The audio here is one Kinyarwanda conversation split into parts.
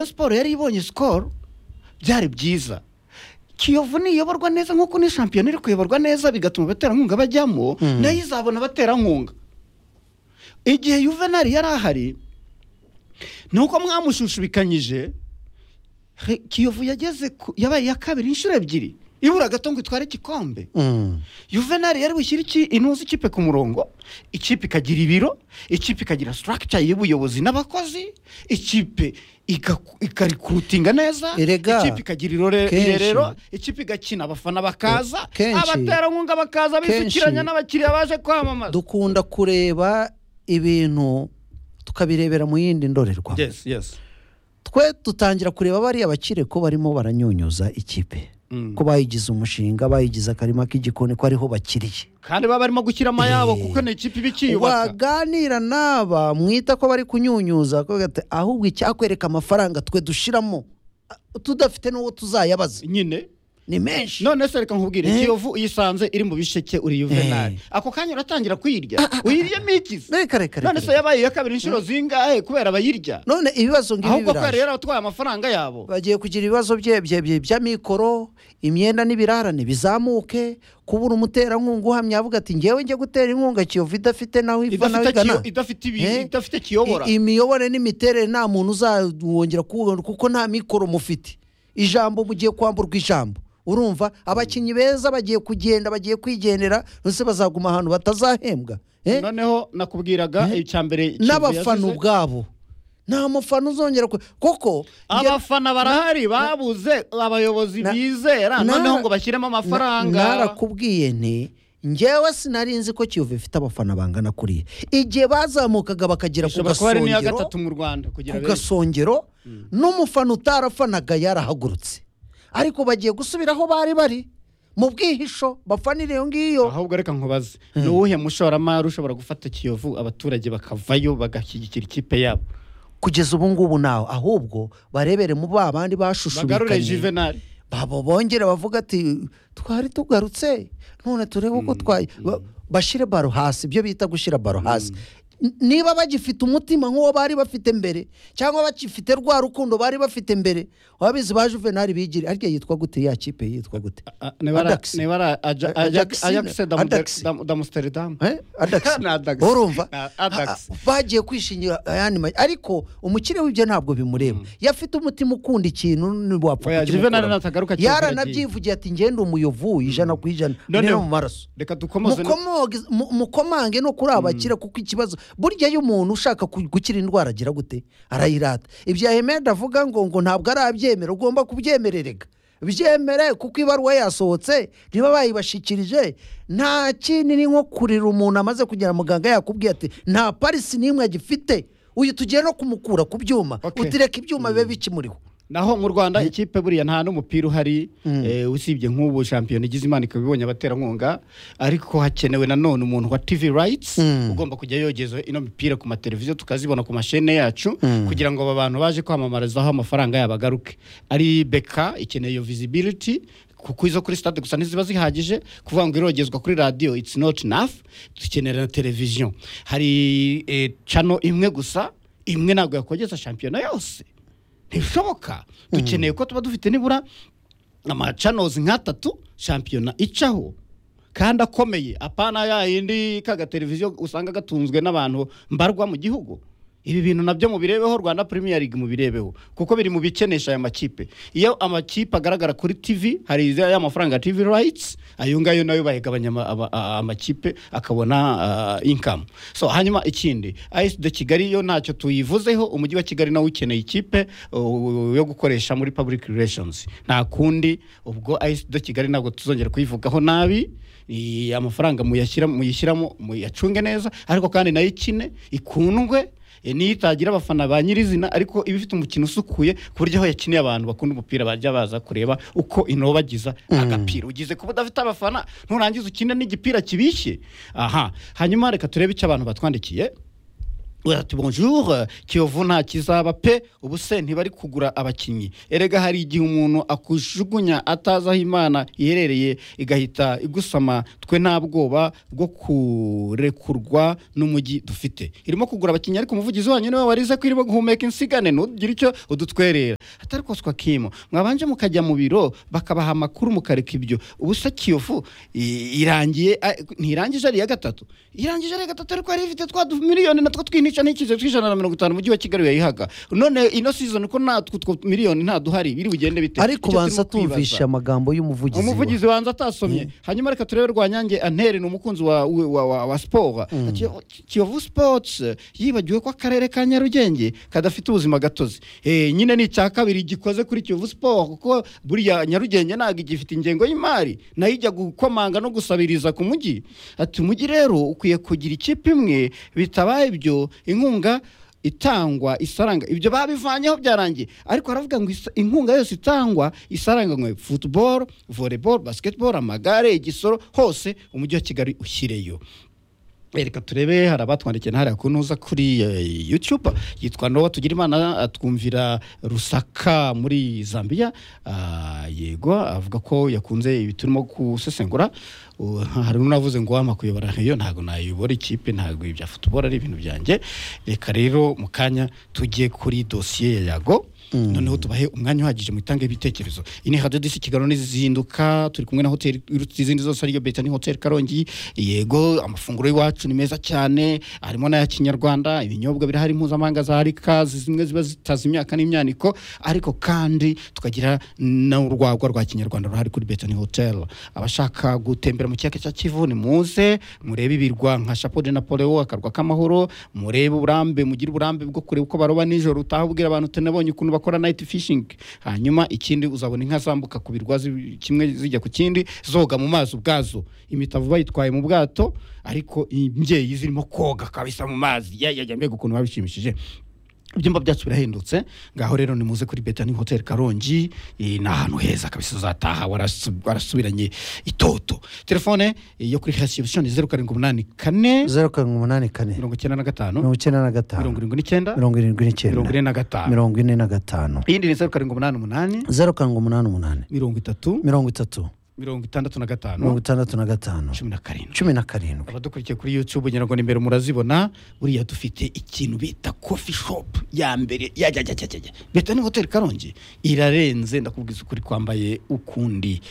siporo yari ibonye sikoro byari byiza kiyovu niyoborwa neza nk'uko ni shampiyona iri kuyoborwa neza bigatuma abaterankunga bajyamo Mm. nayo izabona abaterankunga igihe yuvenali yari ahari ni uko mwamushushubikanyije he- kiyovu yageze ku- yabaye iya kabiri inshuro ebyiri ibura gato ngo itware igikombe Mm. yuvenali yari bushyire iki intuzi ikipe ku murongo ikipe ikagira ibiro ikipe ikagira sitarakica y'ubuyobozi n'abakozi ikipe igaku- ikarikurutinga neza Erega, ikipe ikagira irore- kenshi- irerero ikipe igakina abafana bakaza kenshi- abaterankunga bakaza kenshi- bisukiranya n'abakiriya baje kwamamaza dukunda kureba ibintu tukabirebera mu yindi ndorerwamo yes yes twe dutangira kureba bariya bakire ko barimo baranyunyuza ikipe Mm. ko bayigize umushinga bayigize akarima k'igikoni ko ariho bakiriye kandi baba barimo gushyira amayabo Eh. kuko ni ikipe iba ikiyubaka waganira n'aba mwita ko bari kunyunyuza ko gata- ahubwo icyakwereka amafaranga twe dushiramo a- tudafite n'uwo tuzayabaza nyine ni menshi none se reka nkubwire Eh. ikiyovu uyisanze iri mu bisheke uri yuvenali ako kanya uratangira kuyirya uyiryemo ikize reka reka none se reka yabaye iya kabiri inshuro zingahe kubera abayirya none ibibazo ngibi ahubwo ko yari biraje yaratwaye amafaranga yabo bagiye kugira ibibazo bye bye- bye- by'amikoro imyenda n'ibirarane bizamuke kubura umuterankunga uhamya avuga ati ngewe njye gutera inkunga kiyovu idafite nawe iva nawe idafite igana kiyo- idafite ibi- Eh. idafite kiyobora I- imiyoborere n'imiterere nta muntu uzawongera kuwubona kuko nta mikoro mufite ijambo mugiye kwamburwa ijambo urumva abakinnyi beza bagiye kugenda bagiye kwigendera ndetse bazaguma ahantu batazahembwa eh? noneho nakubwiraga icya mbere Kiyovu n'abafana yazize. ubwabo nta mufana uzongera ku- kuko abafana barahari babuze abayobozi Na- bizera nara- noneho ngo bashyiremo amafaranga narakubwiye nti ngewe sinari nzi ko kiyovu ifite abafana bangana kuriya igihe bazamukaga bakagera ku ishobora kuba ari n'iya gasongero gatatu mu rwanda kugira ku ngo gasongero n'umufana utarafanaga yarahagurutse ariko bagiye gusubira aho bari bari mu bwihisho bafanira iyo ngiyo ahubwo reka nkubaze ni uwuhe mushoramari ushobora gufata kiyovu abaturage bakavayo bagashyigikira ikipe yabo kugeza ubu ngubu nawe ahubwo barebere mu ba bandi bagarure bashushubikanye juvenali babo bongere bavuga ati twari tugarutse none turebe uko twaye Ba- bashyire baro hasi ibyo bita gushyira baro hasi N- niba bagifite umutima nk'uwo bari bafite mbere cyangwa bagifite rwa rukundo bari bafite mbere wabizi ba juvenali bigire arya yitwa gute ya kipe yitwa gute Ah, nebara Ajax. nebara Aja- A- Ajax- Ajax- Ajax da Muder- Ajax. da- da Amsterdam Eh? Adax. Ni Adax. urumva Ni Adax. A- a- bagiye kwishingira ayandi ma- ariko umukire w'ibyo ntabwo bimureba iyo afite umutima ukunda ikintu Oya, ntiwapfa Juvenal natagaruka cyane yaranabyivuye ati ngende umuyovu ijana ku ijana Noneho- rero mu maraso reka dukomoze no- Mukomoge- mu- mukomange no kuri abakira kuko ikibazo burya iyo umuntu ushaka ku- gukira indwara agira gute arayirata ibyo ahemeda avuga ngo ngo ntabwo arabyemera ugomba kubyemererega byemere kuko ibaruwa yasohotse niba bayibashikirije nta kindi ni nko kurira umuntu amaze kugera muganga yakubwiye ati nta parisi n'imwe agifite uyu tugiye no kumukura ku byuma Okay. utireka ibyuma bibe bikimuriho naho mu rwanda ikipe buriya nta n'umupira uhari eh, usibye nk'ubu shampiyona igize imana ikaba ibonye abaterankunga ariko hakenewe nanone umuntu wa tv rights ugomba kujya yogeza ino mipira ku mateleviziyo tukazibona ku mashene yacu kugira ngo aba bantu baje kwamamarizaho amafaranga yabo agaruke ari beka ikeneye iyo visibility kuko izo kuri stade gusa ntiziba zihagije kuvuga ngo irogezwa kuri radiyo it's not enough dukenera na televiziyo hari eh, channel imwe gusa imwe ntabwo yakogeza shampiyona yose ntibishoboka dukeneye ko tuba dufite nibura amacanozi nk'atatu shampiyona icaho kandi akomeye apana ya yindi k'agateleviziyo usanga gatunzwe n'abantu mbarwa mu gihugu ibi bintu nabyo mubirebeho rwanda premier league mubirebeho kuko biri mu bikenesha aya makipe iyo amakipe agaragara kuri tv hari izi- ya mafaranga ya tv rights ayo ngayo nayo bayagabanya ama- aba- a- amakipe akabona uh, income so hanyuma ikindi AS de kigali yo ntacyo tuyivuzeho umujyi wa kigali nawe ukeneye ikipe uh, yo gukoresha muri public relations nta kundi ubwo AS de kigali ntabwo tuzongera kuyivugaho nabi I- amafaranga muyashyira- muyishyiramo muyacunge neza ariko kandi nayo ikine ikundwe E, niyo itagira abafana ba nyirizina ariko iba ifite umukino usukuye ku buryo aho yakiniye abantu bakunda umupira bajya baza kureba uko inobagiza agapira ugize kuba udafite abafana nurangiza ukine n'igipira kibishye aha hanyuma reka turebe icyo abantu batwandikiye ati bonjour kiyovu nta kizaba pe ubu se ntibari kugura abakinnyi erega hari igihe umuntu akujugunya atazi aho imana iherereye igahita igusama twe nta bwoba bwo kurekurwa n'umujyi dufite irimo kugura abakinnyi ariko umuvugizi wanyu niwe warize ko irimo guhumeka insigane ntugire icyo udutwerera atari koswa kimo mwabanje mukajya mu biro bakabaha amakuru mukareka ibyo ubu se kiyovu i- irangiye a- ntirangije ari iya gatatu irangije ari iya gatatu ariko yari ifite twa du- miliyoni natwo twinica n'icyizere tw'ijana na mirongo itanu umujyi wa kigali yayihaga none ino season ko natwo two miliyoni nta duhari biri bugende bite ariko Icyo banza turimo kwibaza. tumvishe amagambo y'umuvugizi wa- umuvugizi wanjye atasomye hanyuma reka turebe rwanyange antere ni umukunzi wa, wa, wa, wa, wa siporo Ati, kiyovu sports yibagiwe ko akarere ka nyarugenge kadafite ubuzima gatozi Eh, nyine ni icya kabiri gikoze kuri kiyovu siporo kuko buriya nyarugenge ntabwo igifite ingengo y'imari nayo ijya gukomanga no gusabiriza ku mujyi ati umujyi rero ukwiye kugira ikipe imwe bitabaye ibyo inkunga itangwa isaranga ibyo babivanyeho byarangiye ariko aravuga ngo isa- inkunga yose itangwa isaranganywe football volleyball basketball amagare igisoro hose umujyi wa kigali ushyireyo Eh, reka turebe hari abatwandikiye hariya ku ntuza kuri eh, youtube yitwa nowa tugira imana atwumvira rusaka muri zambia Ah, yego avuga ko yakunze ibi turimo gusesengura Uh, hari n'unavuze ngo wampa kuyobora iyo ntabwo nayobora ikipe ntabwo ibya futuboro ari ibintu byanjye reka rero mu kanya tujye kuri dosiye ya yago noneho tubahe umwanya uhagije mu itange ibitekerezo iyi ni radiyo disi kigali n'izinduka turi kumwe na hoteli izindi zose ariyo beta ni hoteli karongi yego amafunguro y'iwacu ni meza cyane harimo n'aya kinyarwanda ibinyobwa birahari mpuzamahanga za rika zimwe ziba zitazi imyaka n'imyaniko ariko kandi tukagira n'urwagwa rwa kinyarwanda ruhari kuri beta ni hoteli abashaka gutembera mu kiyaga cya kivu ni muze murebe ibirwa nka chapeau de napoleon akarwa k'amahoro murebe uburambe mugire uburambe bwo kureba uko baroba nijoro utaha ubwira abantu tunabonye ukuntu bakora night fishing hanyuma ikindi uzabona inka zambuka ku birwa zi- kimwe zijya ku kindi zoga mu mazi ubwazo imitavu bayitwaye mu bwato ariko imbyeyi zirimo koga kabisa mu mazi yajya mbega ukuntu babishimishije ibyumba byacu birahendutse ngaho rero ni muze kuri betani hoteli karongi eh, ni ahantu heza kabisa uzataha warasu- warasubiranye itoto telefone eh, yo kuri reception ni zeru karindwi umunani kane zeru karindwi umunani kane mirongo icyenda na gatanu mirongo icyenda na gatanu mirongo irindwi n'icyenda mirongo irindwi mirongo n'icyenda ine na gatanu mirongo ine na gatanu iyindi ni zeru karindwi umunani umunani zeru karindwi umunani umunani mirongo itatu mirongo itatu mirongo itandatu na mirongo gatanu itandatu na gatanu cumi na karindwi cumi na karindwi abadukurikiye kuri youtube ngira ngo ni imbere murazibona buriya dufite ikintu bita coffee shop ya mbere yajyajyajyajya beta ni hoteli karongi irarenze ndakubwiza ukuri kwambaye ukundi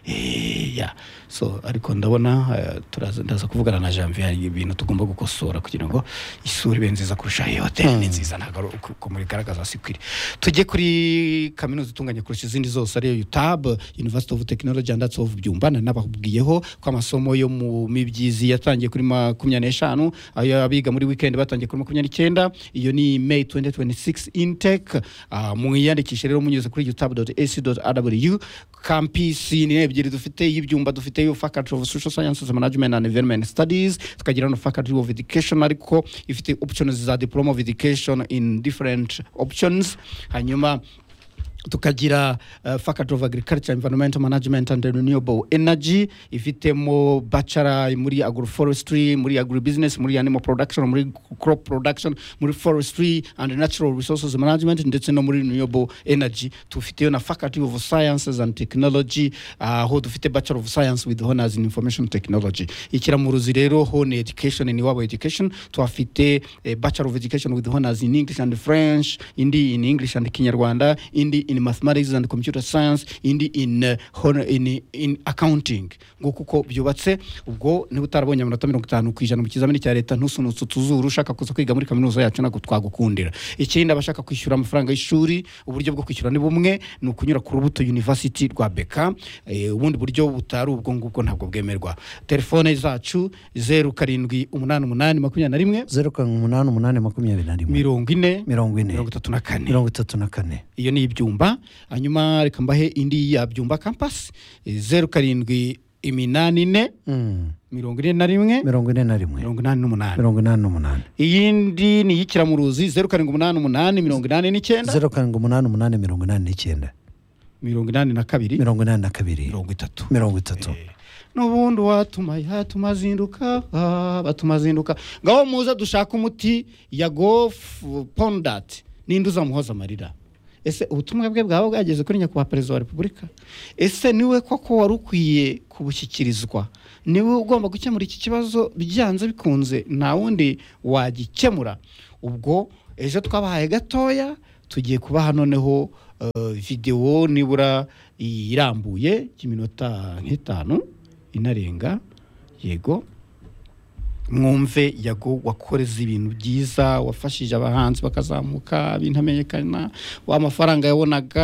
Eh, ya so ariko ndabona eh, turaza ndaza kuvugana na janvier hari ibintu tugomba gukosora kugira ngo isura ibe nziza kurusha iyo hoteli ni nziza ntabwo ari uko- uko mubigaragaza si kwiri tujye kuri kaminuza itunganya kurusha izindi zose ariyo utab university of technology and arts of byumba na nababwiyeho ko amasomo yo mu mibyizi yatangiye kuri makumyabiri n'eshanu ayo abiga muri weekend batangiye kuri makumyabiri n'icyenda iyo ni may 2026 intake Ah, mwiyandikishe rero munyuze kuri utab ac rw kampisi ni ebyiri dufite y'ibyumba dufite iyo faculty of social sciences management and environment studies tukagira no faculty of education ariko ifite options za diploma of education in different options hanyuma tukagira uh, faculty of agriculture environmental management and renewable energy ifitemo bachelor muri agroforestry muri agribusiness muri animal production muri crop production muri forestry and natural resources management ndetse no muri renewable energy tufiteyo na faculty of sciences and technology aho dufite bachelor of science with honors in information technology ikiramuruzi rero hone education in iwabo education tuhafite eh, bachelor of education with honors in english and french indi in english and kinyarwanda indi in mathematics and computer science indi in, eh, hon- in, in accounting ngo kuko byubatse ubwo niba utarabonye amanota mirongo itanu ku ijana mu kizamini cya leta ntusunutse utuzuru ushaka kuza kwiga muri kaminuza yacu ntabwo twagukundira ikindi abashaka kwishyura amafaranga y'ishuri uburyo bwo kwishyura ni bumwe ni ukunyura ku rubuto university rwa beka eh, ubundi buryo butari ubwo ngubwo ntabwo bwemerwa telefone zacu zeru karindwi umunani umunani makumyabiri na rimwe zeru karindwi umunani umunani makumyabiri na rimwe mirongo ine mirongo ine mirongo itatu na kane mirongo itatu na kane iyo ni ibyumba hanyuma reka mbahe indi ya byumba kampasi zeru karindwi iminani ine Mm. mirongo ine na rimwe mirongo ine na rimwe mirongo inani n'umunani mirongo inani n'umunani iyindi ni iy'ikiramuruzi zeru karindwi umunani umunani mirongo inani n'icyenda zeru karindwi umunani umunani mirongo inani n'icyenda mirongo inani na kabiri mirongo inani na kabiri mirongo itatu mirongo itatu n'ubundi watuma yatuma azinduka ah, batuma azinduka ngaho muze dushaka umuti ya gofu pondati ninde uzamuhoza amarira ese ubutumwa bwe bwaba bwageze kuri nyakubahwa perezida wa repubulika ese niwe koko wari ukwiye kubushyikirizwa niwe ugomba gukemura iki kibazo byanze bikunze nta wundi wagikemura ubwo ejo twabahaye gatoya tugiye kubaha noneho eh, videwo nibura irambuye y'iminota nk'itanu inarenga yego mwumve yago wakoreze ibintu byiza wafashije abahanzi bakazamuka bintamenyekana wa mafaranga yabonaga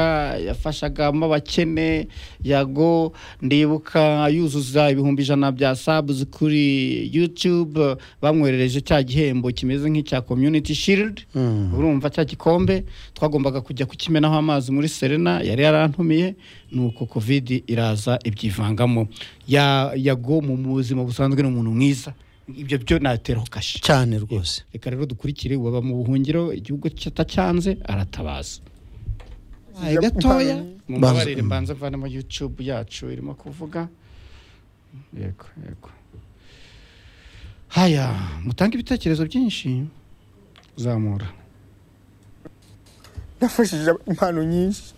yafashagamo abakene yago ndibuka yuzuza ibihumbi ijana bya sabuzi kuri yutube bamwoherereje cya gihembo kimeze nk'icya community shield urumva cya gikombe twagombaga kujya kukimenaho amazi muri serena yari yarantumiye nuko covid iraza ibyivangamo Ya- yago mu buzima busanzwe ni umuntu mwiza ibyo byo nateraho kashi cyane rwose reka rero dukurikire uwaba mu buhungiro igihugu kitacyanze aratabaza Aye, gatoya mumbabarire mbanza mvanemo youtube yacu irimo kuvuga yego yego haya mutange ibitekerezo byinshi zamura yafashije impano nyinshi